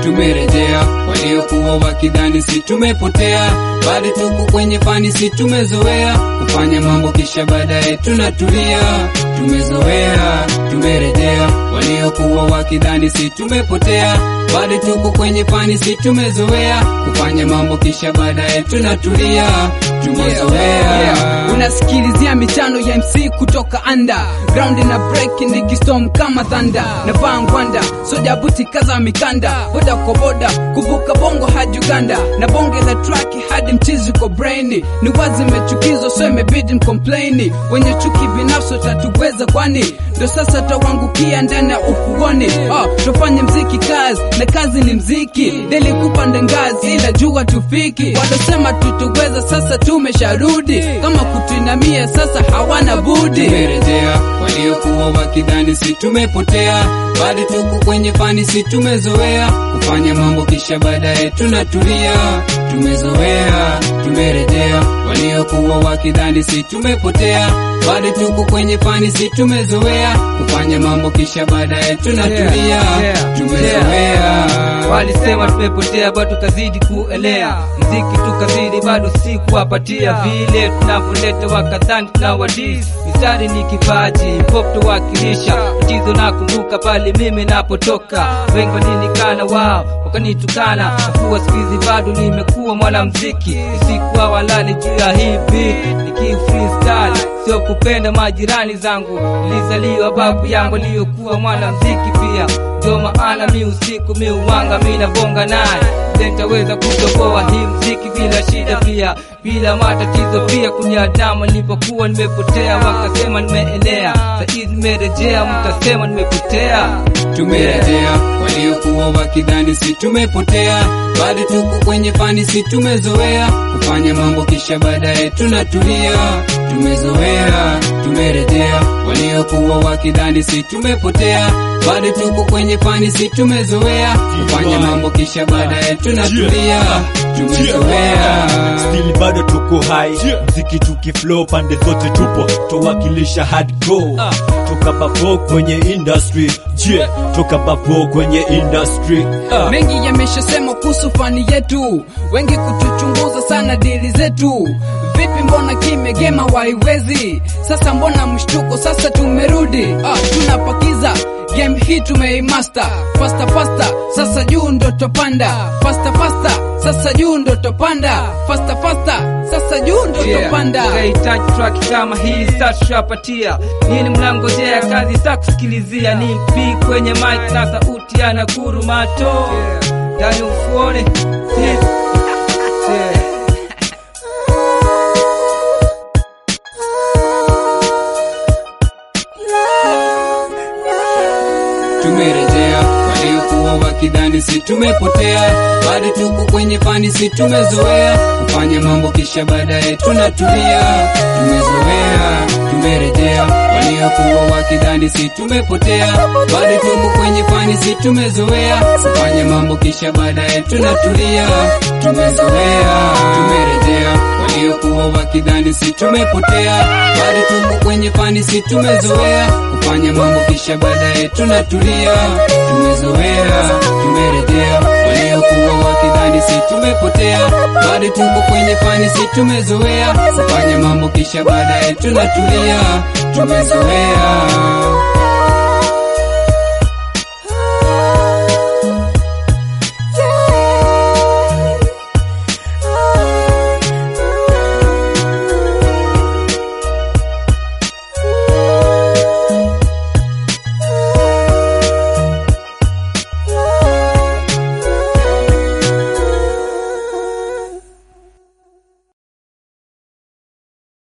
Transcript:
tumerejea. Waliokuwa wakidhani si tumepotea, bado tuko kwenye fani, si tumezoea kufanya mambo kisha baadaye tunatulia. Tumezoea, tumerejea. Waliokuwa wakidhani si tumepotea, bado tuko kwenye fani, si tumezoea kufanya mambo kisha baadaye tunatulia. Tumezoea. Yeah, unasikilizia michano ya MC kutoka anda ground na break nikistorm kama thanda na vangwanda soja buti kaza mikanda boda kwa boda kuvuka bongo hadi Uganda na bonge la track hadi mchizi kwa brain ni wazi mechukizwa so imebidi mcomplaini wenye chuki binafsi tatuweza kwani ndo sasa tawangukia ndani ya ufuoni oh, tufanye mziki kazi na kazi ni mziki deli kupanda ngazi ila jua tufiki walosema tutuweza sasa tumesharudi kama kutuinamia sasa hawana budi tumerejea. Waliokuwa wakidhani si tumepotea, bado tuko kwenye fani, si tumezoea kufanya mambo kisha baadaye tunatulia. Tumezoea, tumerejea. Waliokuwa wakidhani si tumepotea, bado tuko kwenye fani, si tumezoea kufanya mambo kisha baadaye tunatulia. Yeah, yeah, Tumezoea. Walisema tumepotea bado tukazidi kuelea, mziki tukazidi bado si kuwapatia vile tunavyoleta, wakadhani tunawadis. Mistari ni kipaji, pop tuwakilisha tatizo. Nakumbuka pale mimi napotoka, wengi walinikana wao wakanitukana, nakuwa siku hizi bado nimekuwa mwanamziki, sikuwa walali juu ya hii beat niki freestyle, sio kupenda majirani zangu. Nilizaliwa babu yangu aliyokuwa mwanamziki pia ndio maana mi usiku mi uwanga mi nabonga naye nitaweza kutoboa hii mziki bila shida pia bila matatizo pia kunyadama nilipokuwa nimepotea wakasema nimeelea saizi nimerejea mtasema nimepotea tumerejea. Waliokuwa wakidhani si tumepotea, bado tuko kwenye fani, si tumezoea kufanya mambo kisha baadaye tunatulia. Tumezoea, tumerejea. Waliokuwa wakidhani si tumepotea, bado tuko kwenye fani, si tumezoea kufanya mambo kisha baadaye tunatulia. Tumezoea. Still bado tuko high mziki tukiflow pande zote tupo towakilisha hardcore toka bavo kwenye industry je toka bavo kwenye industry Ah. mengi yameshasema kuhusu fani yetu, wengi kutuchunguza sana dili zetu. Vipi, mbona kimegema waiwezi? Sasa mbona mshtuko? Sasa tumerudi, ah, tunapakiza game hii tumeimaster fasta fasta, sasa juu ndo topanda fasta fasta, sasa juu ndo topanda fasta fasta, sasa juu ndo topanda Unahitaji track kama hii sasa tushapatia nini, mnangojea kazi sa kusikilizia ni mpi kwenye mic na sauti ya Nakuru Mato ndani ufuone Yeah. Yeah. tumerejea. Waliokuwa wakidhani si tumepotea, bado tuko kwenye fani, si tumezoea kufanya mambo kisha baadaye tunatulia. Tumezoea, tumerejea. Waliokuwa wakidhani si tumepotea, bado tuko kwenye fani, si tumezoea kufanya mambo kisha baadaye tunatulia. Tumezoea, tumerejea. Waliokuwa wakidhani si tumepotea, bado tuko kwenye fani, si tumezoea kufanya mambo kisha baadaye tunatulia. Tumezoea, tumerejea. Waliokuwa wakidhani si tumepotea, bado tuko kwenye fani, si tumezoea kufanya mambo kisha baadaye tunatulia. Tumezoea.